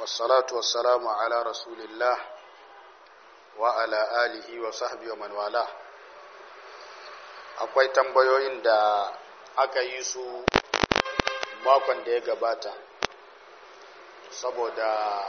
والصلاة والسلام على رسول الله وعلى آله وصحبه ومن والاه akwai tambayoyin da aka yi su makon da ya gabata saboda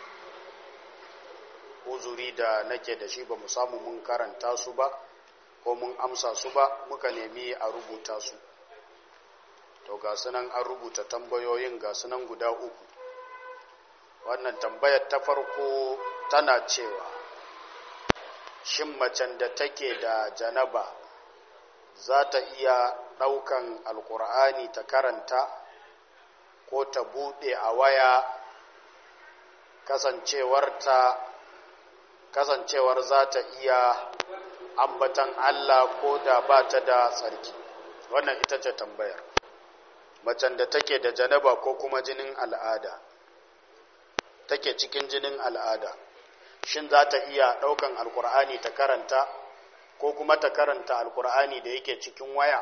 uzuri da nake da shi ba mu samu mun karanta su ba ko mun amsa su ba muka nemi a rubuta su to ga sunan an rubuta tambayoyin ga sunan guda uku wannan tambayar ta farko tana cewa shin macen da take da janaba za ta iya ɗaukan alkur'ani ta karanta ko ta buɗe a waya kasancewarta kasancewar za ta iya ambatan Allah ko da ba ta da tsarki wannan ita ce tambayar macen da take da janaba ko kuma jinin al'ada take cikin jinin al'ada shin za ta iya ɗaukan alkur'ani ta karanta ko kuma ta karanta alkur'ani da yake cikin waya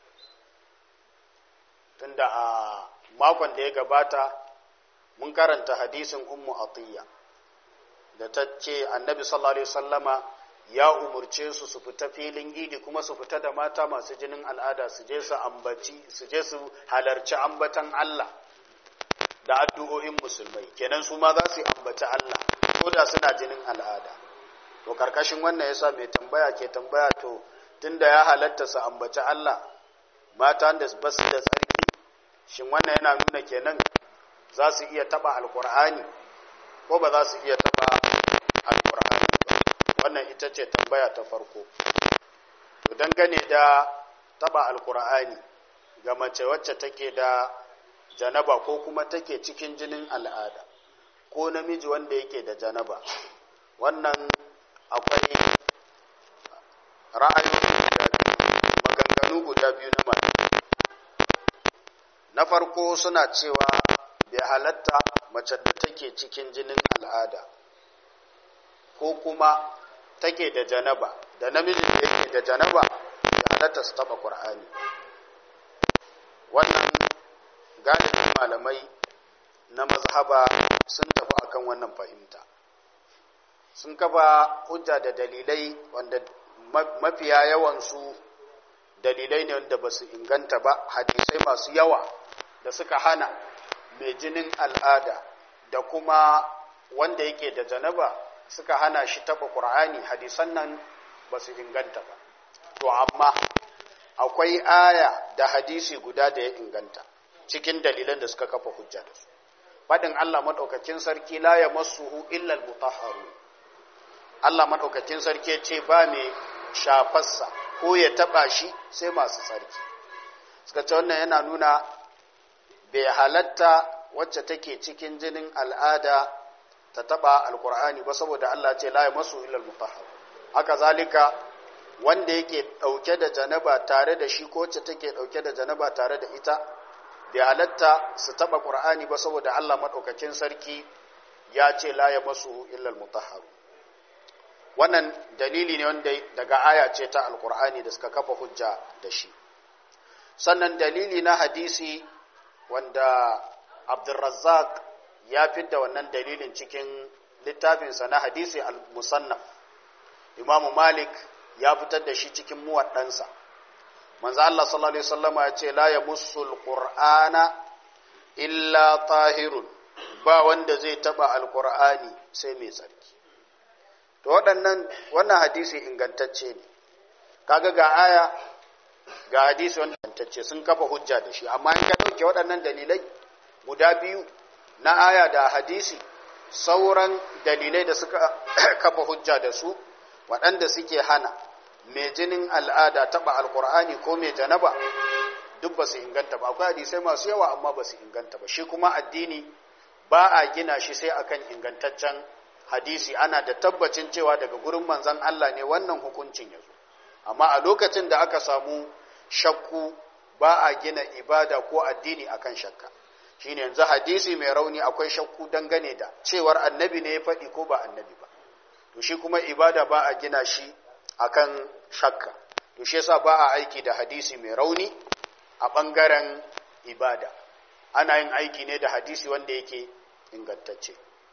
tunda a makon da ya gabata mun karanta hadisin ummu atiyya da ta ce annabi sallallahu alaihi wasallama ya umurce su su fita filin idi kuma su fita da mata masu jinin al'ada su je su ambaci su je su halarci ambatan Allah da addu'o'in musulmai kenan su ma za su ambaci Allah ko da suna jinin al'ada to karkashin wannan yasa mai tambaya ke tambaya to tunda ya halatta su ambaci Allah mata da ba su da tsarki shin wannan yana nuna kenan za su iya taba alkur'ani ko ba za su iya taba alkur'ani ba wannan ita ce tambaya ta farko to dangane da taba alkur'ani ga mace wacce take da janaba ko kuma take cikin jinin al'ada ko namiji wanda yake da janaba wannan akwai ra'ayi maganganu guda biyu na mata na farko suna cewa bai halatta mace da take cikin jinin al'ada ko kuma take da janaba da namijin da yake da janaba da halatta su taba ƙur'ani wannan galibin malamai na mazhaba sun tafi akan wannan fahimta sun kafa hujja da dalilai wanda mafiya yawansu dalilai ne wanda ba su inganta ba hadisai masu yawa da suka hana mai jinin al'ada da kuma wanda yake da janaba suka hana shi taɓa ƙur'ani hadisan nan ba su inganta ba to amma akwai aya da hadisi guda da ya inganta cikin dalilan da suka kafa hujja da su faɗin Allah maɗaukakin sarki la ya masuhu illal mutahharu Allah maɗaukakin sarki ce ba mai shafarsa ko ya taɓa shi sai masu tsarki suka ce wannan yana nuna bai halatta wacce take cikin jinin al'ada ta taɓa alkur'ani ba saboda Allah ce la ya masu illal mutahharu haka zalika wanda yake ɗauke da janaba tare da shi ko wacce take ɗauke da janaba tare da ita bai halatta su taɓa ƙur'ani ba saboda Allah maɗaukakin sarki ya ce la ya masu illal mutahharu wannan dalili ne wanda daga aya ce ta alƙur'ani da suka kafa hujja da shi sannan dalili na hadisi wanda abdulrazzaq ya fidda wannan dalilin cikin littafinsa na hadisi al-musannaf imamu malik ya fitar da shi cikin muwaddansa manzo Allah sallallahu alaihi wasallama ya ce la yamussul qur'ana illa tahirun ba wanda zai taba alqur'ani sai mai tsarki to waɗannan wannan hadisi ingantacce ne kaga ga aya ga hadisi wanda ingantacce sun kafa hujja da shi amma in ka dauke waɗannan dalilai guda biyu na aya da hadisi sauran dalilai da suka kafa hujja da su waɗanda suke hana mai jinin al'ada taɓa alkur'ani ko mai janaba duk ba su inganta ba akwai hadisai masu yawa amma ba su inganta ba shi kuma addini ba a gina shi sai akan ingantaccen hadisi ana da tabbacin cewa daga gurin manzan Allah ne wannan hukuncin ya zo amma a lokacin da aka samu shakku ba a gina ibada ko addini akan shakka shine yanzu hadisi mai rauni akwai shakku dangane da cewar annabi ne ya faɗi ko ba annabi ba to shi kuma ibada ba a gina shi akan shakka to shi yasa ba a aiki da hadisi mai rauni a ɓangaren ibada ana yin aiki ne da hadisi wanda yake ingantacce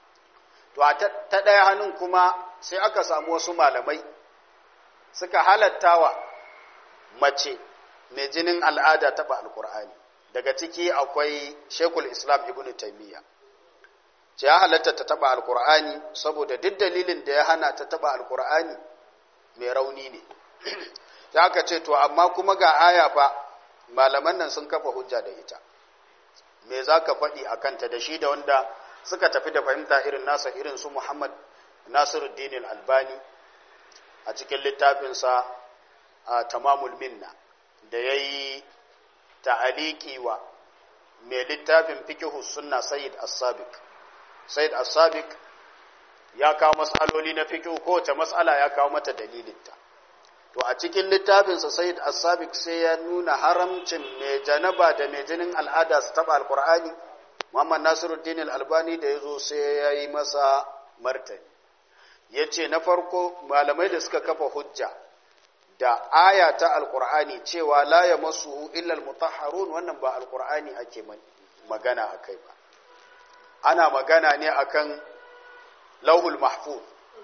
to a ta ɗaya hannun kuma sai aka samu wasu malamai suka halattawa mace mai jinin al'ada taɓa alkur'ani daga ciki akwai shekul islam ibn taimiyya ce ya halatta ta taɓa alkur'ani saboda duk dalilin da ya hana ta taɓa alkur'ani mai rauni ne ta aka ce to amma kuma ga aya fa malaman nan sun kafa hujja da ita me za ka faɗi a kanta da shi da wanda suka tafi da fahimta irin nasa irin su muhammad nasiruddin albani a cikin littafinsa a tamamul minna da ya yi ta'aliki wa mai littafin fikihu sunna sayyid as-sabiq sayyid as-sabiq ya kawo mas'aloli na fikihu kowace mas'ala ya kawo mata dalilinta to a cikin littafinsa sayyid as-sabiq sai ya nuna haramcin mai janaba da mai jinin al'ada su taba alqur'ani muhammad nasiruddin al-albani da yazo sai ya yi masa martani yace na farko malamai da suka kafa hujja da aya ta alkur'ani cewa la ya masu illal mutahharun wannan ba alkur'ani ake magana a kai ba ana magana ne akan lauhul mahfuz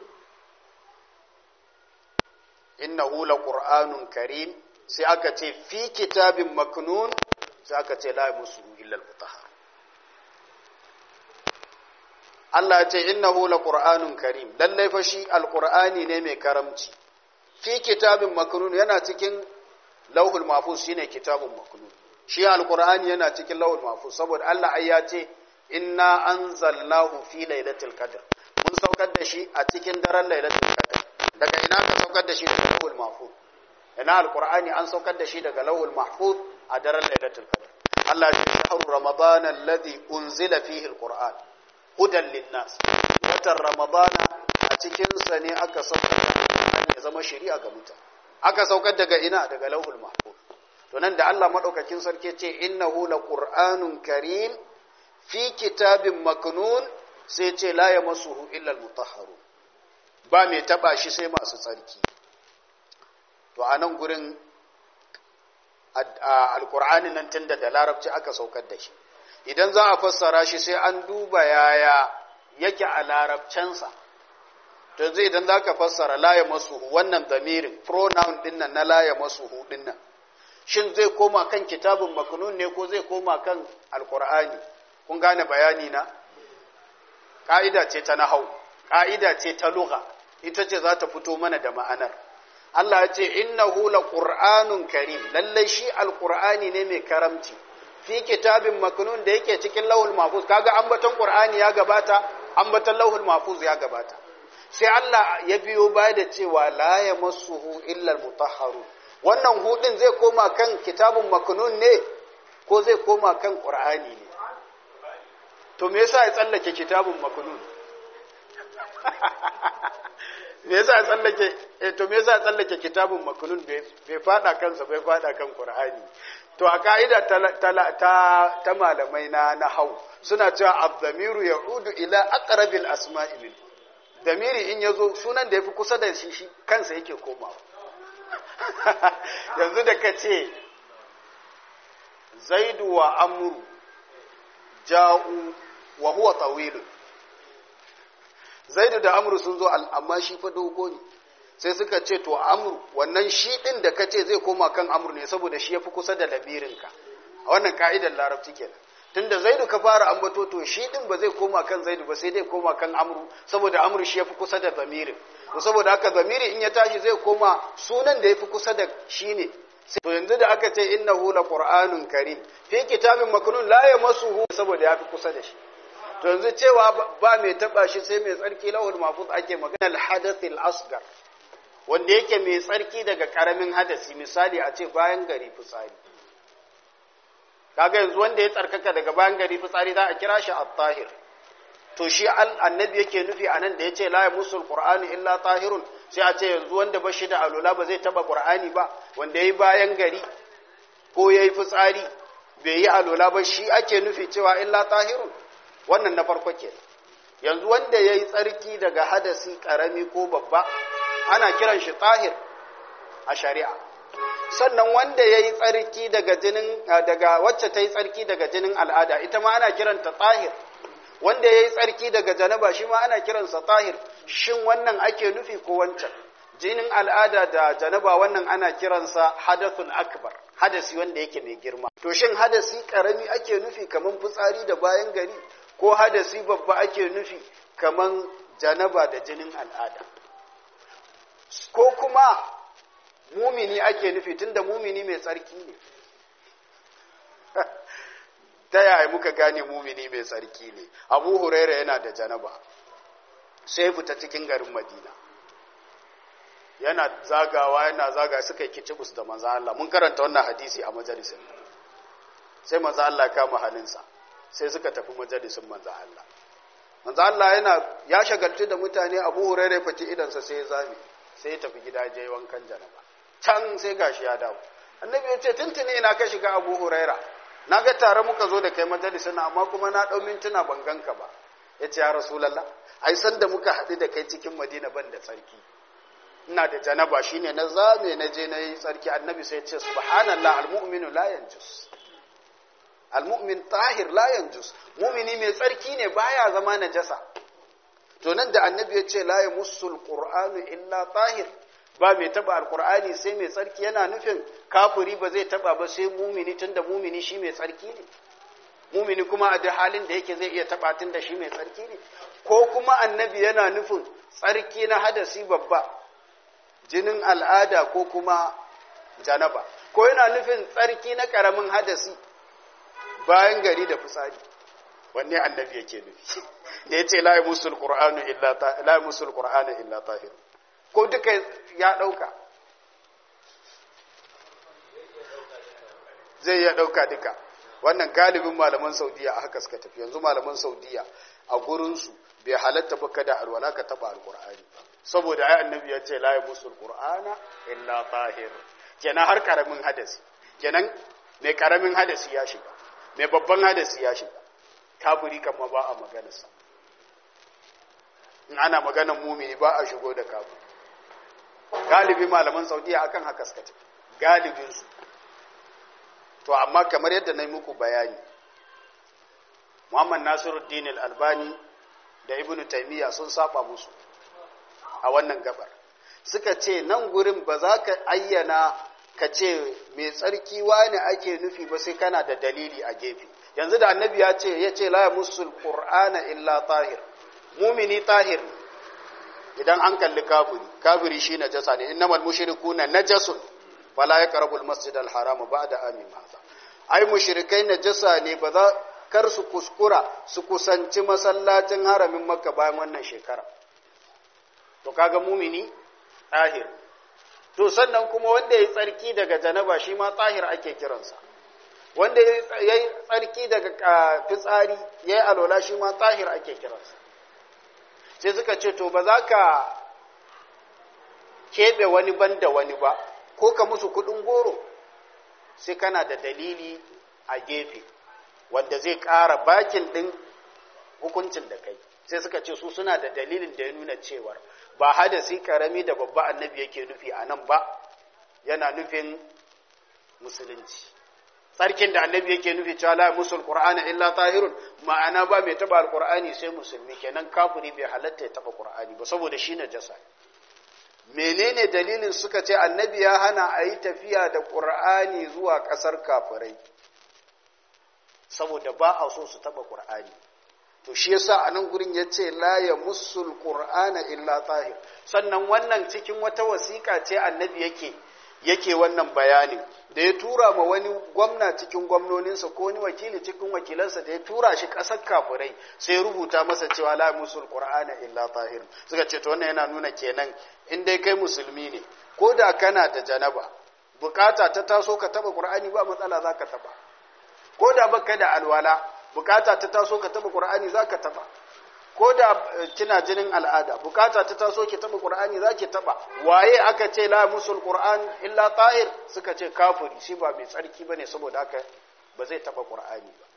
innahu laqur'anun karim sai aka ce fi kitabin maknun sai aka ce la ya masu illal mutahhar Allah ya ce innahu laqur'anun karim lallai fa shi alkur'ani ne mai karamci fi kitabin maknun yana cikin lauhul mahfuz shine kitabun maknun shi alqur'ani yana cikin lauhul mahfuz saboda Allah ai ya ce inna anzalnahu fi lailatul qadr mun saukar da shi a cikin daren lailatul qadr daga ina ka saukar da shi daga lauhul mahfuz ina alqur'ani an saukar da shi daga lauhul mahfuz a daren lailatul qadr Allah ya ce shahru ramadan alladhi unzila fihi alqur'an hudan linnas watan ramadana a cikin sa ne aka saukar ya zama shari'a ga mutane aka saukar daga ina daga lauhul mahfuz to nan da Allah madaukakin sarki ce innahu laqur'anun karim fi kitabin maknun sai ce la yamassuhu illa almutahharun ba mai taba shi sai masu tsarki to a nan gurin alqur'ani nan tunda da larabci aka saukar da shi idan za a fassara shi sai an duba yaya yake a larabcensa to yanzu idan za ka fassara laye masuhu wannan damirin pronoun dinnan na laye masuhu dinnan shin zai koma kan kitabun maknun ne ko zai koma kan alkur'ani kun gane bayani na ƙa'ida ce ta nahau ƙa'ida ce ta lugha ita ce za ta fito mana da ma'anar Allah ya ce innahu laqur'anun karim lallai shi alkur'ani ne mai karamci fi kitabin maknun da yake cikin lauhul mahfuz kaga ambaton qur'ani ya gabata ambaton lauhul mahfuz ya gabata sai Allah ya biyo baya da cewa la ya masuhu illal mutahharu wannan hudin zai koma kan kitabun maknun ne ko zai koma kan qur'ani ne to me yasa ya tsallake kitabun maknun me yasa ya tsallake eh to me yasa ya tsallake kitabun maknun bai fada kansa bai fada kan qur'ani to a ka'ida ta ta ta malamai na nahau suna cewa abdamiru ya'udu ila aqrabil asma'i min damiri in ya zo sunan da ya fi kusa da shi shi kansa yake komawa yanzu da ka ce zaidu wa amuru ja'u wa huwa tawilun zaidu da amuru sun zo amma shi fa dogo ne sai suka ce to amuru wannan shi din da ka ce zai koma kan amuru ne saboda shi ya fi kusa da labirinka a wannan ka'idar larabci kenan tunda zaidu ka fara ambato to shi din ba zai koma kan zaidu ba sai dai koma kan amru saboda amru shi yafi kusa da zamirin to saboda haka zamiri in ya tashi zai koma sunan da yafi kusa da shi ne to yanzu da aka ce innahu laqur'anun karim fi kitabin maknun la yamassuhu saboda yafi kusa da shi to yanzu cewa ba mai taba shi sai mai tsarki lahul mahfuz ake magana al hadath al asghar wanda yake mai tsarki daga karamin hadasi misali a ce bayan gari fitsari kaga yanzu wanda ya tsarkaka daga bayan gari fitsari za a kira shi at-tahir to shi annabi yake nufi anan da yace la yamusul qur'anu illa tahirun sai a ce yanzu wanda ba shi da alula ba zai taba qur'ani ba wanda yayi bayan gari ko yayi fitsari bai yi alula ba shi ake nufi cewa illa tahirun wannan na farko ke yanzu wanda yayi tsarki daga hadasi karami ko babba ana kiran shi tahir a shari'a sannan wanda ya yi tsarki daga jinin daga wacce ta yi tsarki daga jinin al'ada ita ma ana kiranta tsahir wanda ya yi tsarki daga janaba shi ma ana kiransa tahir shin wannan ake nufi ko wancan jinin al'ada da janaba wannan ana kiransa hadathun akbar hadasi wanda yake mai girma to shin hadasi karami ake nufi kaman fitsari da bayan gari ko hadasi babba ake nufi kaman janaba da jinin al'ada ko kuma mumini ake nufi tunda mumini mai tsarki ne ta yaya muka gane mumini mai tsarki ne abu huraira yana da janaba sai fita cikin garin madina yana zagawa yana zaga suka yi kicibus da manzo Allah mun karanta wannan hadisi a majalisin sai manzo Allah kama hannunsa sai suka tafi majalisin manzo Allah manzo Allah yana ya shagaltu da mutane Abu Hurairah ya fati idansa sai ya zame sai ya tafi gida je wankan janaba can sai gashi ya dawo annabi ya ce tuntuni ina ka shiga Abu Hurairah na ga tare muka zo da kai majalisin amma kuma na dau mintuna ban ganka ba yace ya rasulullah ai san da muka haɗu da kai cikin Madina ban da tsarki ina da janaba shine na zame na je na yi tsarki annabi sai ce subhanallah almu'minu la yanjus almu'min tahir la yanjus mu'mini mai tsarki ne baya zama najasa to nan da annabi ya ce la yamussul qur'anu illa tahir ba mai taba alqur'ani sai mai tsarki yana nufin kafiri ba zai taba ba sai mu'mini tunda mu'mini shi mai tsarki ne mu'mini kuma a duk halin da yake zai iya taba tunda shi mai tsarki ne ko kuma annabi yana nufin tsarki na hadasi babba jinin al'ada ko kuma janaba ko yana nufin tsarki na ƙaramin hadasi bayan gari da fitsari wanne annabi yake nufi da ya ce la musul qur'anu illa ta la musul qur'anu illa tahir ko duka ya dauka zai ya dauka duka wannan galibin malaman saudiya a haka suka tafi yanzu malaman saudiya a gurinsu bai halatta ba kada alwala ka taba alqur'ani saboda ai annabi ya ce la yabusul qur'ana illa tahir kenan har karamin hadasi kenan mai karamin hadasi ya shiga mai babban hadasi ya shiga kafiri kama ba a maganarsa in ana maganar mumini ba a shigo da kafiri galibi malaman saudiya akan haka suka ce galibinsu to amma kamar yadda na yi muku bayani muhammad nasiruddin al-albani da ibnu taymiya sun saba musu a wannan gabar suka ce nan gurin ba za ka ayyana ka ce mai tsarki wani ake nufi ba sai kana da dalili a gefe yanzu da annabi ya ce ya ce la musul qur'ana illa tahir mumini tahir idan an kalli kafiri kafiri shi najasa ne innamal mushrikuna najasun fala yaqrabu al-masjid al-haram ba'da amin hadha ai mushrikai najasa ne ba za kar su kuskura su kusanci masallacin haramin makka bayan wannan shekara to kaga mumini tahir to sannan kuma wanda ya tsarki daga janaba shi ma tahir ake kiransa wanda ya yi tsarki daga fitsari ya yi alola shi ma tahir ake kiransa sai suka ce to ba za ka keɓe wani ban da wani ba ko ka musu kuɗin goro sai kana da dalili a gefe wanda zai ƙara bakin ɗin hukuncin da kai sai suka ce su suna da dalilin da ya nuna cewar ba hadasi karami da babba annabi yake nufi a nan ba yana nufin musulunci tsarkin da annabi yake nufi cewa la musul qur'ana illa tahirun ma'ana ba mai taba alqur'ani sai musulmi kenan kafiri bai halatta ya taba qur'ani ba saboda shi najasa menene dalilin suka ce annabi ya hana a yi tafiya da qur'ani zuwa kasar kafirai saboda ba a so su taba qur'ani to shi yasa a nan gurin ya ce la ya musul qur'ana illa tahir sannan wannan cikin wata wasiƙa ce annabi yake yake wannan bayanin da ya tura ma wani gwamna cikin gwamnoninsa ko wani wakili cikin wakilansa da ya tura shi ƙasar kafirai sai rubuta masa cewa la musul qur'ana illa tahir suka ce to wannan yana nuna kenan in dai kai musulmi ne ko da kana da janaba bukata ta taso ka taba qur'ani ba matsala zaka taba ko da baka da alwala bukata ta taso ka taba qur'ani zaka taba ko da kina jinin al'ada bukata ta taso ki taba qur'ani zaki taba waye aka ce la musul qur'an illa tahir suka ce kafiri shi ba mai tsarki bane saboda haka ba zai taba qur'ani ba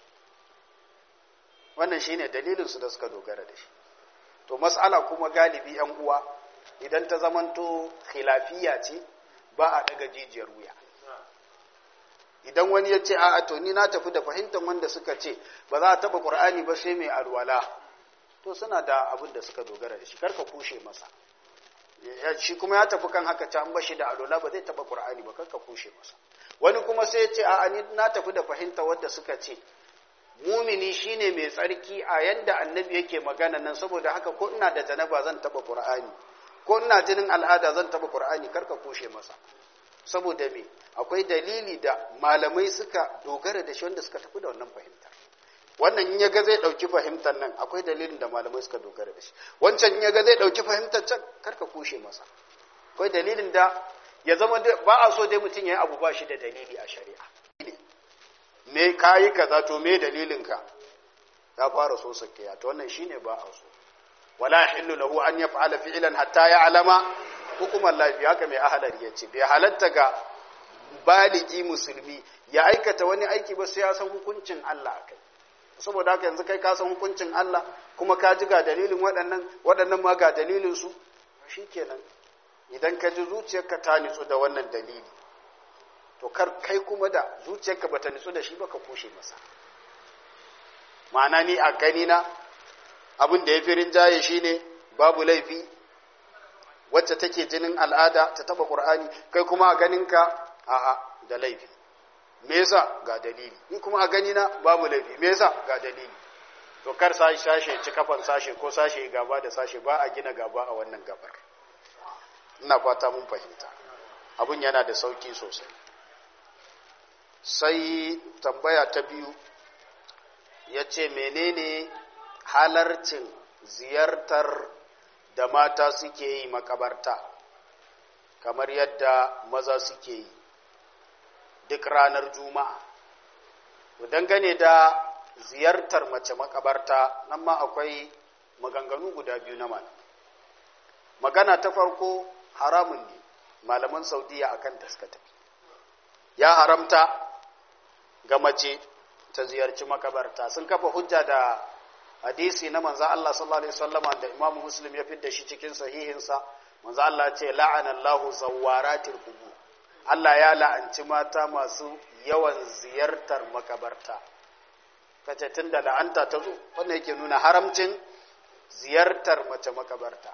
wannan shine dalilin su da suka dogara da shi to mas'ala kuma galibi yan uwa idan ta zamanto khilafiya ce ba a daga jijiyar wuya idan wani ya ce a'a to ni na tafi da fahimtar wanda suka ce ba za a taba qur'ani ba sai mai alwala to suna da abin da suka dogara da shi karka kushe masa shi kuma ya tafi kan haka can bashi da alwala ba zai taba qur'ani ba karka kushe masa wani kuma sai ya ce a'a ni na tafi da fahimtar wanda suka ce mumini shine mai tsarki a yanda annabi yake magana nan saboda haka ko ina da janaba zan taba qur'ani ko ina jinin al'ada zan taba qur'ani karka kushe masa saboda me akwai dalili da malamai suka dogara da shi wanda suka tafi da wannan fahimtar wannan in yaga zai dauki fahimtar nan akwai dalilin da malamai suka dogara da shi wancan in yaga zai dauki fahimtar can karka kushe masa akwai dalilin da ya zama ba a so dai mutum ya yi abu ba shi da dalili a shari'a me kayi kaza to me dalilin ka ya fara so sakiya to wannan shine ba a so wala yahillu lahu an yaf'ala fi'lan hatta ya'lama hukumar lafiya haka mai ahalar ya ce bai halatta ga baligi musulmi ya aikata wani aiki ba sai ya san hukuncin Allah a kai saboda haka yanzu kai ka san hukuncin Allah kuma ka ji ga dalilin waɗannan waɗannan ma ga dalilin su shikenan idan ka ji zuciyarka ta nitsu da wannan dalili to kar kai kuma da zuciyarka bata nitsu da shi ba ka kushe masa ma'ana ni a gani na abin da ya fi rinjaye shine babu laifi wacce take jinin al'ada ta taba qur'ani kai kuma a ganinka a'a da laifi me yasa ga dalili ni kuma a gani na babu laifi me yasa ga dalili to kar sashi sashe ci kafan sashe ko sashe gaba da sashe ba a gina gaba a wannan gabar ina fata mun fahimta abun yana da sauki sosai sai tambaya ta biyu ya ce menene halarcin ziyartar da mata suke yi makabarta kamar yadda maza suke yi duk ranar juma'a dangane da ziyartar mace makabarta nan ma akwai maganganu guda biyu na malam magana ta farko haramun ne malaman saudiya akan ta suka tafi ya haramta ga mace ta ziyarci makabarta sun kafa hujja da hadisi na manzo Allah sallallahu alaihi wasallam da Imam Muslim ya fidda shi cikin sahihinsa manzo Allah ce la'ana Allahu zawaratil qubur Allah ya la'anci mata masu yawan ziyartar makabarta kace tunda la'anta ta zo wannan yake nuna haramcin ziyartar mace makabarta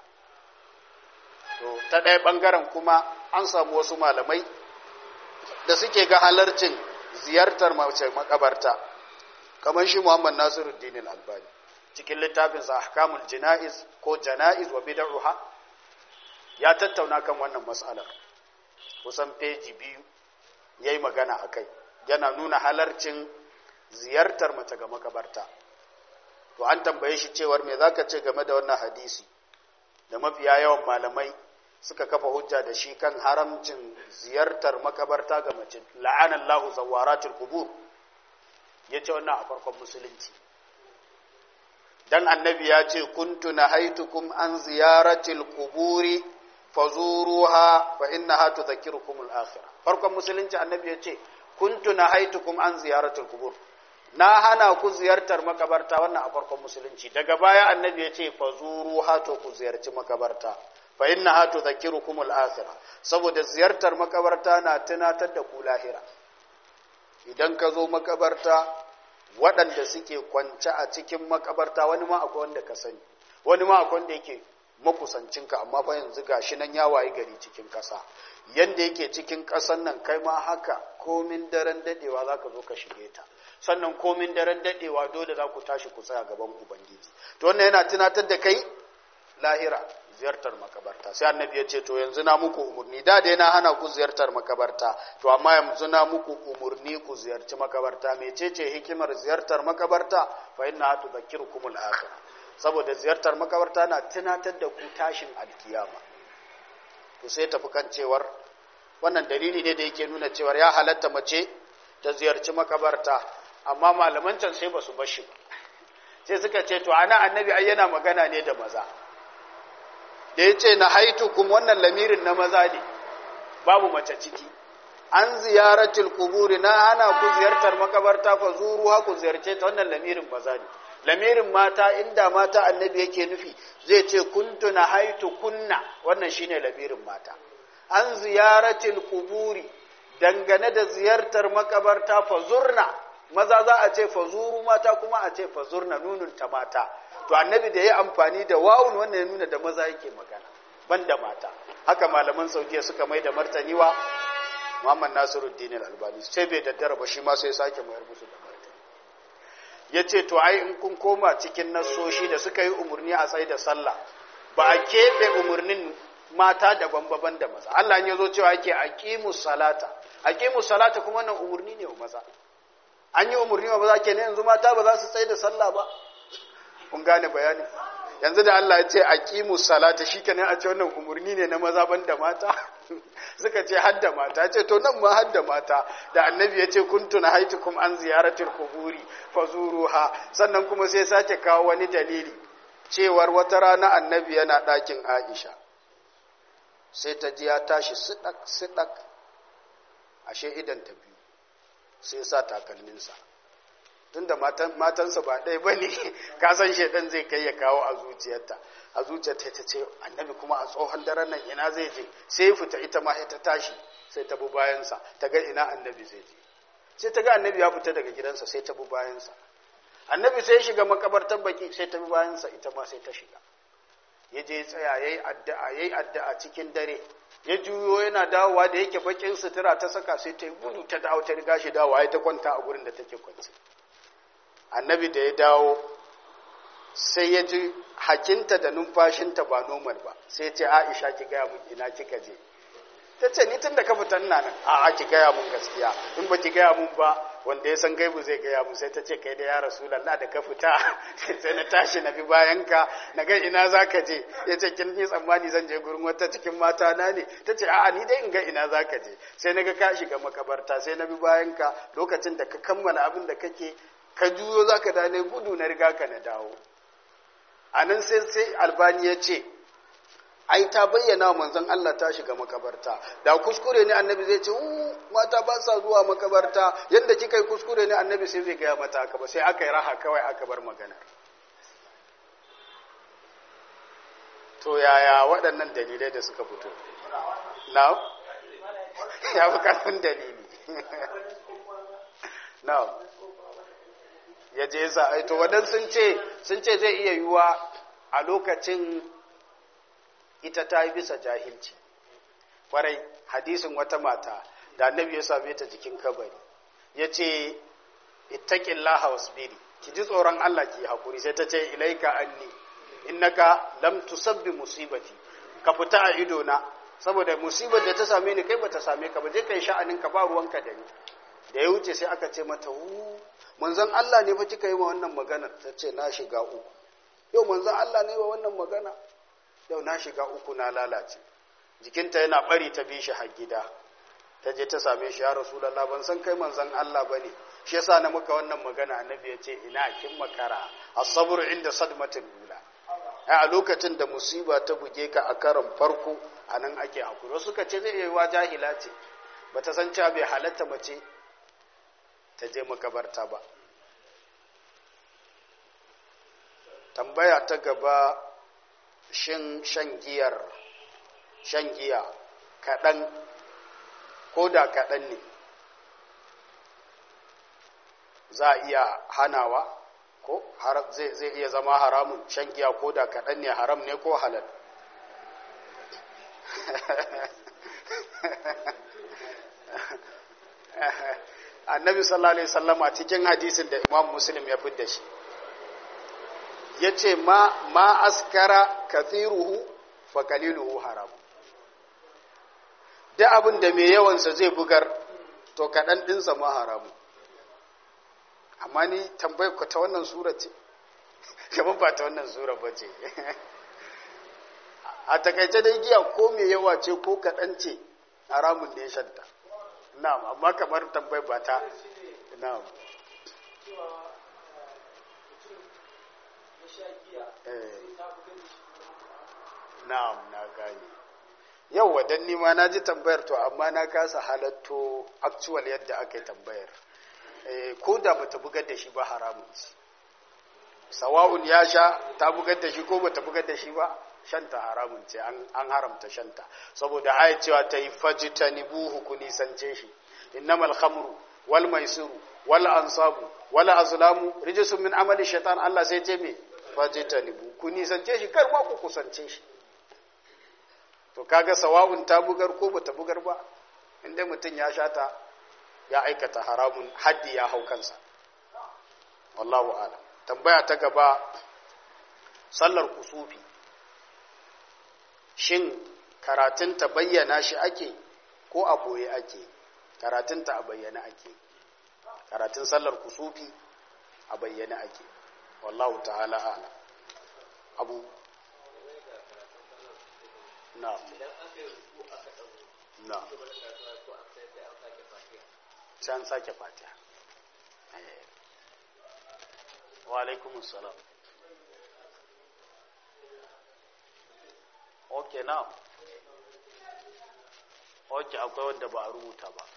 to ta ɗaya ɓangaren kuma an samu wasu malamai da suke ga halarcin ziyartar mace makabarta kamar shi Muhammad Nasiruddin Al-Albani cikin littafinsa ahkamul jana'iz ko jana'iz wa bid'uha ya tattauna kan wannan mas'alar kusan peji biyu yayi magana akai yana nuna halarcin ziyartar mace ga makabarta to an tambaye shi cewar me zaka ce game da wannan hadisi da mafiya yawan malamai suka kafa hujja da shi kan haramcin ziyartar makabarta ga mace la'anallahu zawaratul qubur yace wannan a farkon musulunci dan annabi ya ce kuntu nahaitukum an ziyaratil quburi fazuruha fa innaha tudhakkirukum al-akhirah farkon musulunci annabi ya ce kuntu nahaitukum an ziyaratil qubur na hana ku ziyartar makabarta wannan a farkon musulunci daga baya annabi ya ce fazuruha to ku ziyarci makabarta fa innaha tudhakkirukum al-akhirah saboda ziyartar makabarta na tunatar da ku lahira idan ka zo makabarta waɗanda suke kwance a cikin makabarta wani ma akwai wanda ka sani wani ma akwai wanda yake makusancinka amma fa yanzu gashi nan ya wayi gari cikin ƙasa yanda yake cikin ƙasan nan kai ma haka komin daren dadewa za ka zo ka shige ta sannan komin daren dadewa dole za ku tashi ku tsaya gaban ubangiji to wannan yana tunatar da kai lahira ziyartar makabarta sai annabi ya ce to yanzu na muku umurni da dai na hana ku ziyartar makabarta to amma yanzu na muku umurni ku ziyarci makabarta mecece hikimar ziyartar makabarta fa inna tudhakkirukumul akhirah saboda ziyartar makabarta na tunatar da ku tashin alkiyama to sai tafi kan cewar wannan dalili ne da yake nuna cewar ya halatta mace ta ziyarci makabarta amma malaman can sai ba su bashi ba sai suka ce to ana annabi ai yana magana ne da maza da ya ce na haitukum wannan lamirin na maza ne babu mace ciki an ziyaratul kuburi na hana ku ziyartar makabarta fa zuruha ku ziyarce ta wannan lamirin maza ne lamirin mata inda mata annabi yake nufi zai ce kuntu na haitu kunna wannan shine lamirin mata an ziyaratul kuburi dangane da ziyartar makabarta fazurna maza za a ce fazuru mata kuma a ce fazurna nunun ta mata to annabi da ya amfani da wawun wannan ya nuna da maza yake magana ban da mata haka malaman saudiya suka mai da martani wa muhammad nasiruddin al-albani sai bai daddara ba shi ma sai sake mayar musu da martani ya ce to ai in kun koma cikin nasoshi da suka yi umarni a tsaye da sallah ba a keɓe umarnin mata daban-daban da maza Allah ya zo cewa yake aqimu salata aqimu salata kuma wannan umarni ne wa maza an yi umarni wa maza kenan yanzu mata ba za su tsaye da sallah ba kun gane bayani yanzu da Allah ya ce aqimu salata shikenan a ce wannan umarni ne na maza banda mata suka ce hadda mata ce to nan ma hadda mata da annabi ya ce kuntu na haitukum an ziyaratul quburi fazuruha sannan kuma sai sake kawo wani dalili cewar wata rana annabi yana ɗakin Aisha sai ta ji ya tashi sidak sidak ashe idan ta biyu sai sa takalminsa tunda matansa ba ɗaya ba ne kasan shaidan zai kai ya kawo a zuciyarta a zuciyarta ta ce annabi kuma a tsohon daren nan ina zai je sai fita ita ma ta tashi sai ta bi bayansa ta ga ina annabi zai je sai ta ga annabi ya fita daga gidansa sai ta bi bayansa annabi sai shiga makabartar baki sai ta bi bayansa ita ma sai ta shiga ya je tsaya yayi addu'a yayi addu'a cikin dare ya juyo yana dawowa da yake bakin sutura ta saka sai ta gudu ta dawo ta riga shi dawowa ya ta kwanta a gurin da take kwance annabi da ya dawo sai ya ji hakinta da numfashinta ba normal ba sai ce aisha ki gaya mun ina kika je ta ce ni tun da ka fita ina nan a ki gaya mun gaskiya in ba ki gaya mun ba wanda ya san gaibu zai gaya mun sai ta ce kai da ya rasulallah da ka fita sai na tashi na bi bayan ka na ga ina za ka je ya ce kin yi tsammani zan je gurin wata cikin mata na ne ta ce a'a ni dai in ga ina za ka je sai na ga ka shiga makabarta sai na bi bayan ka lokacin da ka kammala abin da kake ka juyo za ka dane gudu na riga ka na dawo a nan sai sai albani ya ce ai ta bayyana manzon Allah ta shiga makabarta da kuskure ne annabi zai ce mata ba sa zuwa makabarta yadda kika yi kuskure ne annabi sai zai gaya mata haka ba sai aka yi raha kawai aka bar maganar to yaya waɗannan dalilai da suka fito na ya fi karfin dalili na ya je za a to wadan sun ce sun ce zai iya yiwuwa a lokacin ita ta yi bisa jahilci kwarai hadisin wata mata da annabi ya same ta jikin kabari ya ce ittaqillaha wasbiri ki ji tsoron Allah ki hakuri sai ta ce ilaika anni innaka lam tusabbi musibati ka fita a ido na saboda musibar da ta same ni kai bata same ka ba je kai sha'anin ka ba ruwanka da ni da ya wuce sai aka ce mata hu manzon Allah ne fa kika yi wa wannan magana ta ce na shiga uku yau manzon Allah ne wa wannan magana yau na shiga uku na lalace jikinta yana bari ta bi shi har gida ta je ta same shi ya rasulullah ban san kai manzon Allah bane shi yasa na muka wannan magana annabi ya ce ina kin makara as-sabru inda sadmatin ula a lokacin da musiba ta buge ka a karon farko anan ake hakuri suka ce zai yi wa jahila ce bata san cewa bai halatta mace ta je makabarta ba tambaya ta gaba shin shan giyar shan giya kaɗan ko da kaɗan ne za a iya hanawa ko zai iya zama haramun shan giya ko da kaɗan ne haram ne ko halal annabi sallallahu alaihi sallama cikin hadisin da imam muslim ya fidda shi ya ce ma, ma askara kathiruhu fa kaliluhu haram da abin da mai yawansa zai bugar to kaɗan ɗinsa ma haramu amma ni tambayar ku ta wannan sura ce gaban ba ta wannan sura ba ce a takaice dai giya ko mai yawa ce ko kaɗan ce haramun ne shanta na'am amma kamar tambayar ba ta na'am na'am na gane yau wadan nima na ji tambayar to amma na kasa halatto actual yadda aka yi tambayar ko da bata bugar da shi ba haramun ce sawa'un ya sha ta bugar da shi ko bata bugar da shi ba shanta haramun ce an haramta shanta saboda aya cewa ta yi fajita ni buhu ku nisance shi innamal khamru wal maisiru wal ansabu wal azlamu rijsun min amali shaitan Allah sai ce me fajitanibu ku nisance shi kar ma ku kusance shi to kaga sawa'un ta bugar ko bata bugar ba inda mutum ya shata ya aikata haramun haddi ya hau kansa wallahu a'lam tambaya ta gaba sallar kusufi shin karatunta bayyana shi ake ko a boye ake karatunta a bayyana ake karatun sallar kusufi a bayyana ake wallahu ta'ala a'lam abu na na can sake fatiha wa alaikumus salam ok now ok akwai wanda ba a rubuta ba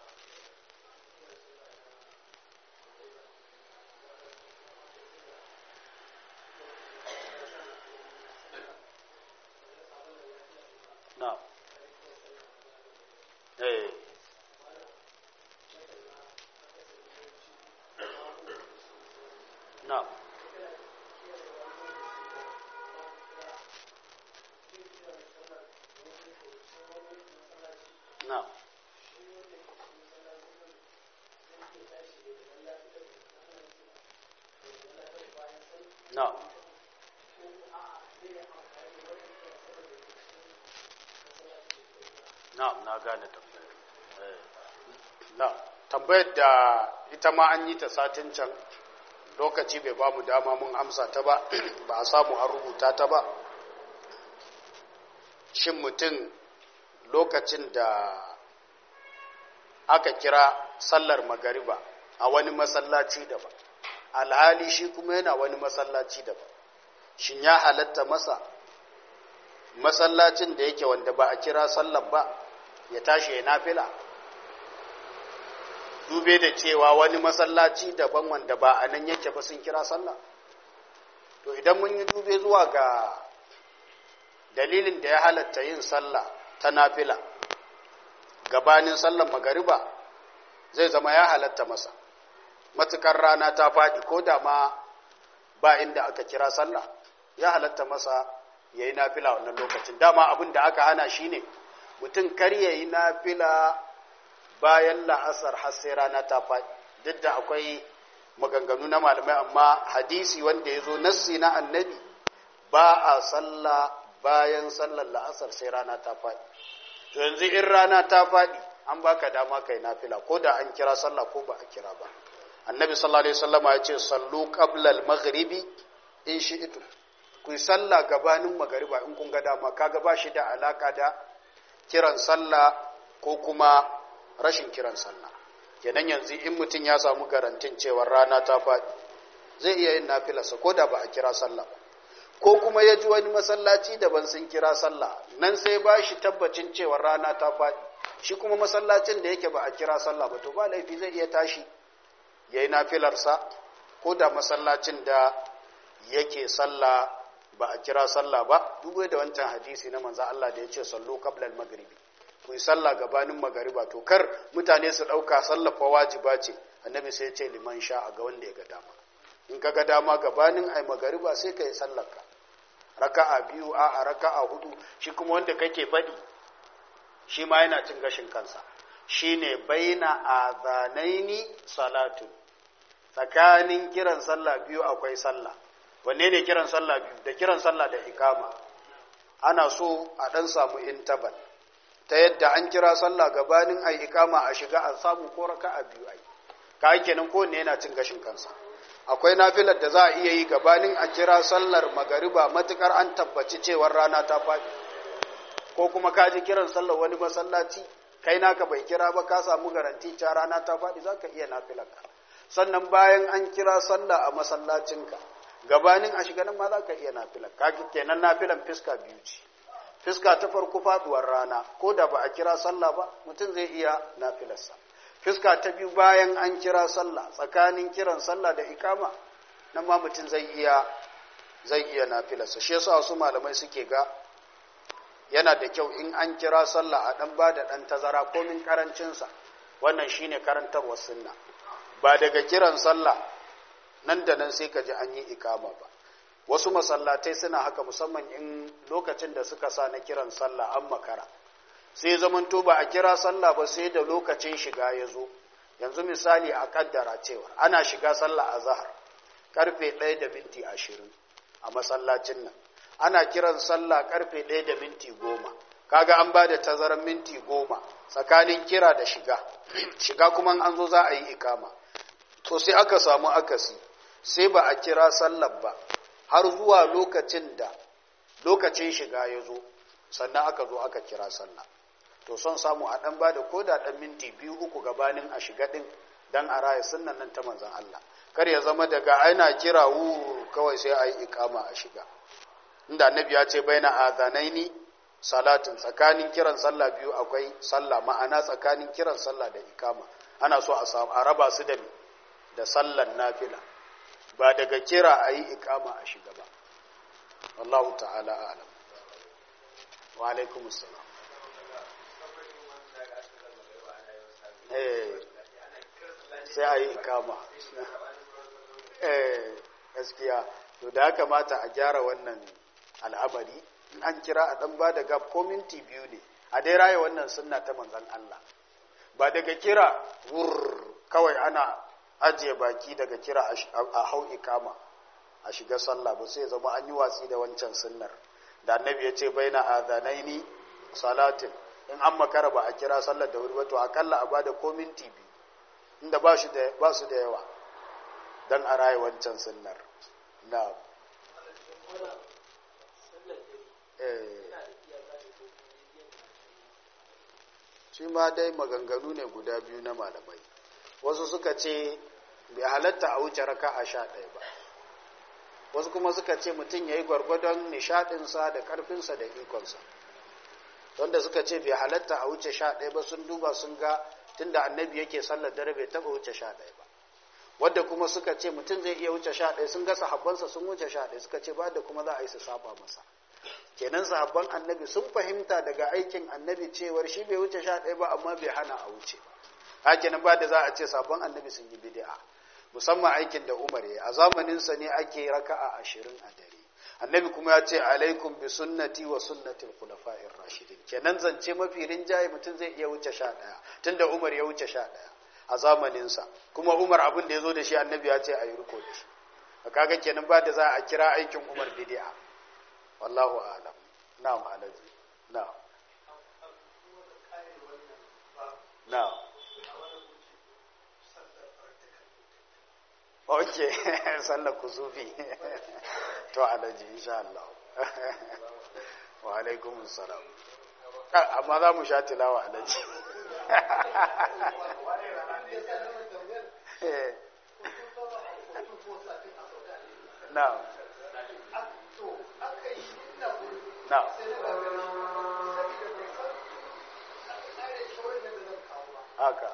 now eh now now now na na gane tambayar na tambayar da ita ma an yi ta satin can lokaci bai ba mu dama mun amsa ta ba ba a samu an rubuta ta ba shin mutum lokacin da aka kira sallar magariba a wani masallaci daban alhali shi kuma yana wani masallaci daban shin ya halatta masa masallacin da yake wanda ba a kira sallar ba ya tashi ya nafila dube da cewa wani masallaci daban wanda ba a nan yake ba sun kira sallah to idan mun yi dube zuwa ga dalilin da ya halatta yin sallah ta nafila gabanin sallar magariba zai zama ya halatta masa matukar rana ta faɗi ko da ma ba inda aka kira sallah ya halatta masa ya yi nafila wannan lokacin dama abin da aka hana shi ne mutum kar ya yi nafila bayan la'asar har sai rana ta faɗi duk da akwai maganganu na malamai amma hadisi wanda ya zo nassi na annabi ba a sallah bayan sallar la'asar sai rana ta faɗi to yanzu in rana ta faɗi an baka dama kai nafila ko da an kira sallah ko ba a kira ba annabi sallallahu alaihi wasallam ya ce sallu qabla al-maghribi in shi'tum ku sallah gabanin magariba in kun ga dama kaga ba shi da alaka da kiran sallah ko kuma rashin kiran sallah kenan yanzu in mutum ya samu garantin cewa rana ta faɗi zai iya yin nafilarsa ko da ba a kira sallah ba ko kuma ya ji wani masallaci daban sun kira sallah nan sai ba shi tabbacin cewa rana ta faɗi shi kuma masallacin da yake ba a kira sallah ba to ba laifi zai iya tashi ya yi nafilarsa ko da masallacin da yake sallah ba a kira sallah ba duk da wancan hadisi na manzo Allah da ya ce sallu qabla al-maghribi ku yi sallah gabanin magariba to kar mutane su dauka sallah fa wajiba ce annabi sai ya ce liman sha ga wanda ya ga dama in ka ga dama gabanin ai magariba sai ka yi sallarka raka'a biyu a a raka'a hudu shi kuma wanda kake faɗi shi ma yana cin gashin kansa shine baina azanaini salatu tsakanin kiran sallah biyu akwai sallah wanne ne kiran sallah biyu da kiran sallah da ikama ana so a dan samu intabal ta yadda an kira sallah gabanin ai ikama a shiga a samu ko raka'a biyu ai ka kenan ko ne yana cin gashin kansa akwai nafilar da za a iya yi gabanin a kira sallar magariba matukar an tabbaci cewar rana ta faɗi ko kuma ka ji kiran sallar wani masallaci kai naka bai kira ba ka samu garanti ta rana ta faɗi za ka iya nafilarka sannan bayan an kira sallah a masallacinka gabanin a shiga nan ma za ka iya nafilar ka kenan nafilan fiska biyu ce fiska ta farko faduwar rana ko da ba a kira sallah ba mutum zai iya nafilarsa fiska ta biyu bayan an kira sallah tsakanin kiran sallah da ikama nan ma mutum zai iya zai iya nafilarsa shi yasa wasu malamai suke ga yana da kyau in an kira sallah a dan bada dan tazara komin karancinsa wannan shine karantarwar sunna ba daga kiran sallah nan da nan sai ka ji an yi ikama ba wasu masallatai suna haka musamman in lokacin da suka sa na kiran sallah an makara sai zamanto ba a kira sallah ba sai da lokacin shiga ya zo yanzu misali a kaddara cewa ana shiga sallah a zahar karfe 1 da minti 20 a masallacin nan ana kiran sallah karfe 1 da minti 10 kaga an ba da tazarar minti 10 tsakanin kira da shiga shiga kuma an zo za a yi ikama to sai aka samu akasi sai ba a kira sallar ba har zuwa lokacin da lokacin shiga ya zo sannan aka zo aka kira sallah to son samu a ɗan ba da koda ɗan minti biyu uku gabanin a shiga ɗin don a raya sunan nan ta manzan Allah kar ya zama daga ana kira wu kawai sai a yi ikama a shiga inda annabi ya ce bai na azanaini salatin tsakanin kiran sallah biyu akwai sallah ma'ana tsakanin kiran sallah da ikama ana so a samu a raba su da da sallan nafila ba daga kira a yi ikama a shiga ba wallahu ta'ala alam wa alaikumus salam sai a yi ikama gaskiya to da ya kamata a gyara wannan al'amari an kira a ɗan ba da gab ko minti biyu ne a dai raya wannan sunna ta manzan Allah ba daga kira wur kawai ana ajiye baki daga kira a hau ikama a shiga sallah ba sai zama an yi watsi da wancan sunnar da annabi ya ce bai na adanaini salatin in an makara ba a kira sallar da wuri ba to akalla a bada ko minti biyu inda ba su da yawa don a raye wancan sunnar na shi ma dai maganganu ne guda biyu na malamai wasu suka ce bai halatta a wuce raka a sha ɗaya ba wasu kuma suka ce mutum ya yi gwargwadon nishaɗinsa da ƙarfinsa da ikonsa wanda suka ce bai halatta a wuce sha ɗaya ba sun duba sun ga tunda annabi yake sallar dare bai taɓa wuce sha ɗaya ba wadda kuma suka ce mutum zai iya wuce sha ɗaya sun ga sahabbansa sun wuce sha ɗaya suka ce ba da kuma za a yi su saba masa kenan sahabban annabi sun fahimta daga aikin annabi cewar shi bai wuce sha ɗaya ba amma bai hana a wuce ba hakinan ba da za a ce sabon annabi sun yi bid'a musamman aikin da umar ya a zamaninsa ne ake raka'a ashirin a dare annabi kuma ya ce alaikum bi sunnati wa sunnatil khulafa'ir rashidin kenan zance mafi rinjaye mutum zai iya wuce sha ɗaya tunda umar ya wuce sha ɗaya a zamaninsa kuma umar abin da ya zo da shi annabi ya ce a yi riko da shi kaga kenan ba da za a kira aikin umar bid'a wallahu a'lam na'am alaji na'am na'am ok sallar kusufi to alaji insha Allah wa alaikum salam amma za mu sha tilawa alaji na na haka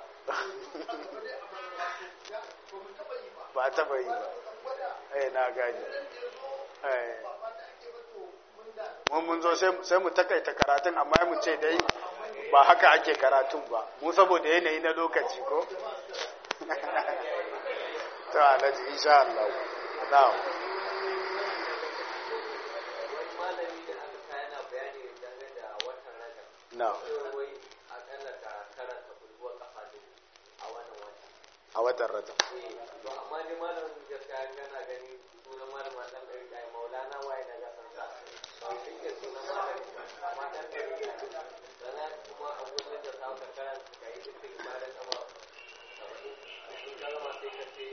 ba a taba yi ba eh na gani eh mun mun zo sai mu takaita karatun amma mu ce dai ba haka ake karatun ba mu saboda yanayi na lokaci ko to alhaji insha Allah na'am na'am a watan rajab to amma ni malam gaskiya gana gani sunan malam dan dari kai maulana waye na ga san sa to shi ke sunan malam amma dan dari sana kuma abun da ta ka karanta kai duk ibadan kama shi kalma sai ka ce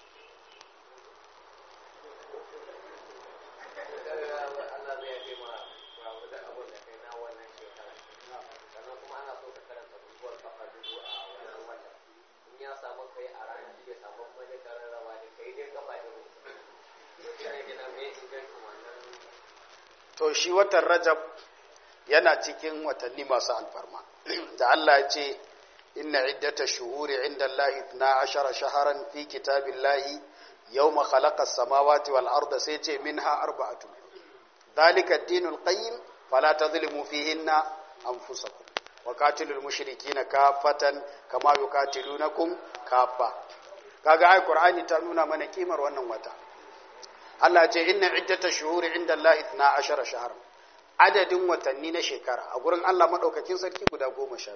Allah zai yi ma wa da abun da kai na wannan shekara sannan kuma ana so ka karanta bukuwar kafa dubu a wannan watan ya samu kai a ranar shi ya samu wani kararrawa da kai dai gaba da mutum shi gina mai ingancin wannan to shi watan rajab yana cikin watanni masu alfarma da Allah ya ce inna iddata shuhuri inda Allah 12 shaharan fi kitabillahi yawma khalaqa as-samawati wal arda sai ce minha arba'atun dalika ad-dinul qayyim fala tadhlimu fihinna anfusakum wa qatilul mushrikina kafatan kama yuqatilunakum kafa kaga ai qur'ani ta nuna mana kimar wannan wata Allah ce inna iddatash shuhuri inda Allah 12 shahar adadin watanni na shekara a gurin Allah madaukakin sarki guda 12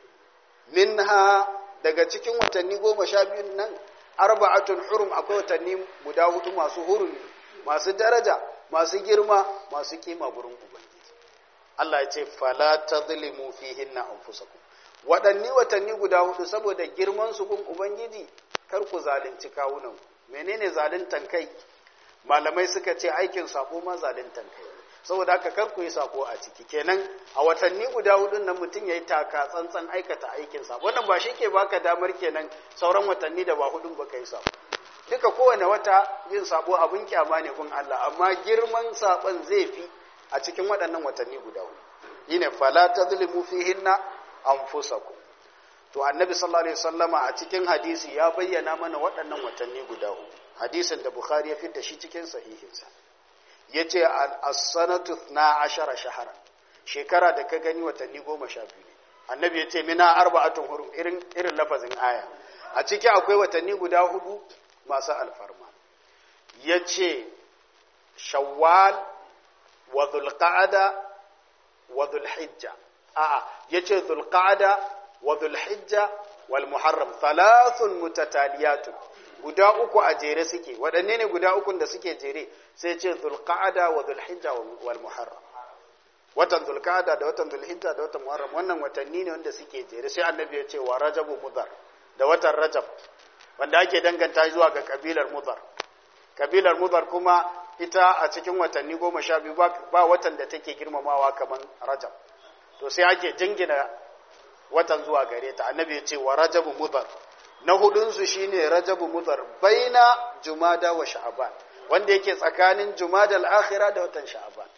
minha daga cikin watanni 12 nan arba'atun hurum akwai watanni guda hudu masu hurumi masu daraja masu girma masu kima gurin ubangiji Allah ya ce fala tadhlimu fihinna anfusakum waɗanni watanni guda hudu saboda girman su gun ubangiji kar ku zalunci kawunan menene zaluntan kai malamai suka ce aikin sako ma zaluntan kai saboda haka kar ku yi sako a ciki kenan a watanni guda hudun nan mutum yayi taka tsantsan aikata aikin sa wannan ba shi ke baka damar kenan sauran watanni da ba hudun ba kai sako duka kowane wata yin sabo abin kyama ne kun Allah amma girman sabon zai fi a cikin waɗannan watanni guda hudu yine fala tazlimu fihinna anfusakum to annabi sallallahu alaihi wasallama a cikin hadisi ya bayyana mana waɗannan watanni guda hudu hadisin da bukhari ya fitta shi cikin sahihinsa yace as-sanatu 12 shahara shekara da ka gani watanni 12 ne annabi yace mina arba'atun hurum irin irin lafazin aya a ciki akwai watanni guda hudu masu alfarma yace shawwal wa dhulqa'ada wa dhulhijja a'a yace dhulqa'ada wa dhulhijja wal muharram thalathun mutataliyatun guda uku a jere suke waɗanne ne guda ukun da suke jere sai ce dhulqa'ada wa dhulhijja wal muharram watan dhulqa'ada da watan dhulhijja da watan muharram wannan watanni ne wanda suke jere sai annabi ya ce wa rajabu mudhar da watan rajab wanda ake danganta zuwa ga kabilar mudhar kabilar mudhar kuma ita a cikin watanni goma sha biyu ba watan da take girmamawa kamar rajab to sai ake jingina watan zuwa gare ta annabi ya ce wa rajabu mudhar na hudunsu shine rajabu mudhar baina jumada wa sha'ban wanda yake tsakanin jumada al-akhira da watan sha'ban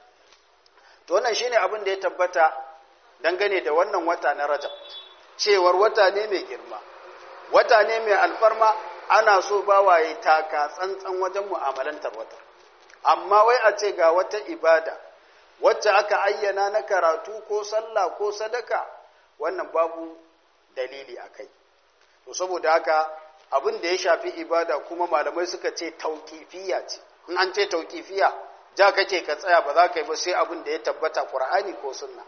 to wannan shine abin da ya tabbata dangane da wannan wata na rajab cewar wata ne mai girma wata ne mai alfarma ana so bawaye taka tsantsan wajen mu'amalantar wata amma wai a ce ga wata ibada wacce aka ayyana na karatu ko sallah ko sadaka wannan babu dalili a kai to saboda haka abin da ya shafi ibada kuma malamai suka ce tauƙifiya ce in an ce tauƙifiya ja kake ka tsaya ba za ka yi ba sai abin da ya tabbata ƙur'ani ko sunna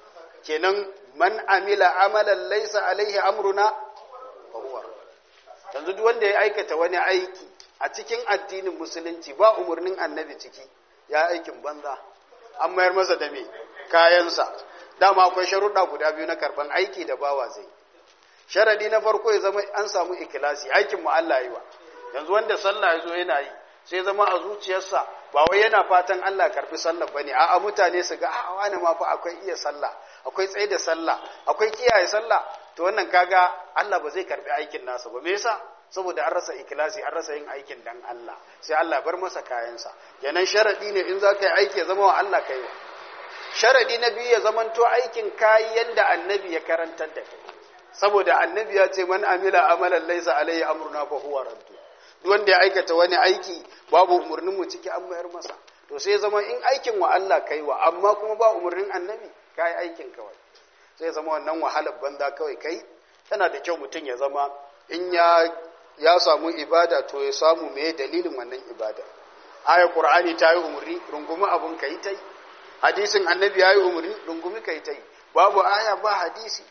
kenan man amila amalan laisa alaihi amruna fa huwa yanzu duk wanda ya aikata wani aiki a cikin addinin musulunci ba umarnin annabi ciki ya aikin banza an mayar masa da me kayansa dama akwai sharuɗa guda biyu na karban aiki da bawa zai sharadi na farko ya zama an samu ikilasi aikin mu Allah yi wa yanzu wanda sallah ya zo yana yi sai zama a zuciyarsa ba wai yana fatan Allah karbi sallah bane a'a mutane su ga a wani ma fa akwai iya sallah akwai tsaye da sallah akwai kiyaye sallah to wannan kaga Allah ba zai karbi aikin nasa ba me yasa saboda an rasa ikilasi an rasa yin aikin dan Allah sai Allah bar masa kayansa kenan sharadi ne in za ka yi aiki ya zama wa Allah kai wa sharadi na biyu ya zamanto aikin kayi yanda annabi ya karantar da kai saboda annabi ya ce man amila amalan laysa alayhi amruna fa huwa raddu duk wanda ya aikata wani aiki babu umurnin mu ciki an mayar masa to sai zama in aikin wa Allah kai wa amma kuma ba umurnin annabi kai aikin kawai sai zama wannan wahalar banza kawai kai tana da kyau mutum ya zama in ya ya samu ibada to ya samu me dalilin wannan ibada ayar qur'ani ta yi umurni rungumi abun kai tai hadisin annabi ya yi umurni rungumi kai tai babu aya ba hadisi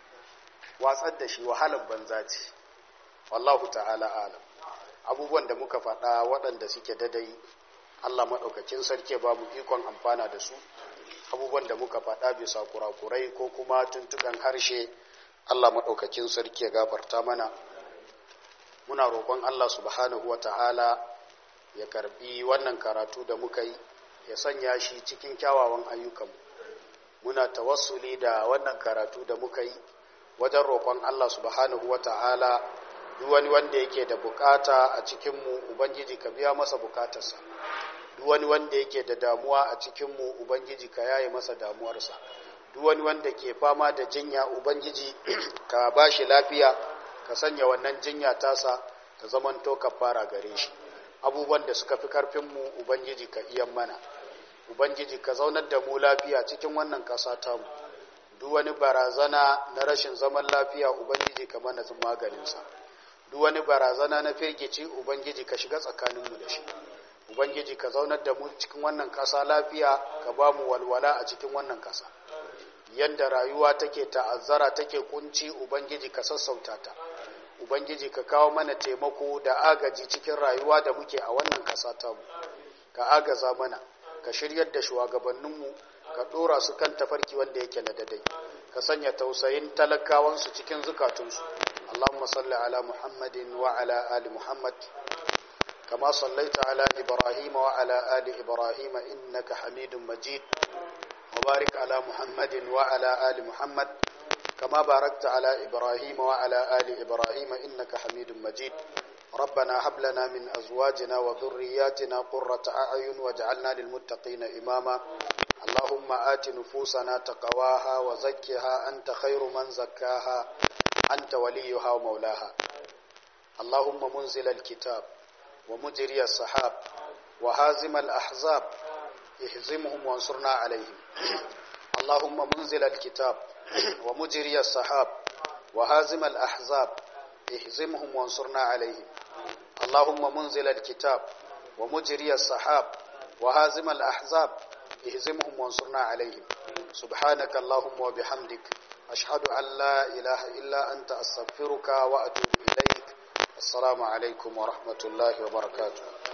watsar da shi wahalar banza ce wallahu ta'ala alam abubuwan da muka faɗa waɗanda suke dadai Allah maɗaukakin sarki ba mu ikon amfana da su abubuwan da muka faɗa bisa kurakurai ko kuma tuntuɓen harshe Allah maɗaukakin sarki ya gafarta mana muna roƙon Allah subhanahu wa ta'ala ya karbi wannan karatu da muka yi ya sanya shi cikin kyawawan ayyukanmu muna tawassuli da wannan karatu da muka yi wajen roƙon Allah subhanahu wa ta'ala duk wani wanda yake da bukata a cikinmu ubangiji ka biya masa bukatarsa duk wani wanda yake da damuwa a cikinmu ubangiji ka yaye masa damuwarsa duk wani wanda ke fama da jinya ubangiji ka ba shi lafiya ka sanya wannan jinya tasa ta zamanto ka fara gare shi abubuwan da suka fi karfinmu ubangiji ka iyan mana ubangiji ka zaunar da mu lafiya cikin wannan ƙasa tamu duk wani barazana na rashin zaman lafiya ubangiji ka mana maganinsa duk wani barazana na firgici ubangiji ka shiga tsakaninmu da shi ubangiji ka zaunar da mu cikin wannan kasa lafiya ka ba mu walwala a cikin wannan kasa yadda rayuwa take ta'azzara take kunci ubangiji ka sassauta ta ubangiji ka kawo mana taimako da agaji cikin rayuwa da muke a wannan kasa tamu ka agaza mana ka shiryar da shugabanninmu ka dora su kan tafarki wanda yake na dadai ka sanya tausayin talakawansu cikin zukatunsu Allahumma salli ala Muhammadin wa ala ali Muhammad kama sallaita ala Ibrahim wa ala ali Ibrahim innaka Hamidum Majid wa barik ala Muhammadin wa ala ali Muhammad kama barakta ala Ibrahim wa ala ali Ibrahim innaka Hamidum Majid ربنا هب لنا من أزواجنا وذرياتنا قرة أعين واجعلنا للمتقين إماما اللهم آت نفوسنا تقواها وزكها أنت خير من زكاها أنت وليها ومولاها اللهم منزل الكتاب ومجري السحاب وهازم الأحزاب اهزمهم وانصرنا عليهم اللهم منزل الكتاب ومجري السحاب وهازم الأحزاب اهزمهم وانصرنا عليهم اللهم منزل الكتاب ومجري السحاب وهازم الأحزاب اهزمهم وانصرنا عليهم سبحانك اللهم وبحمدك أشهد أن لا إله إلا أنت أستغفرك وأتوب إليك السلام عليكم ورحمة الله وبركاته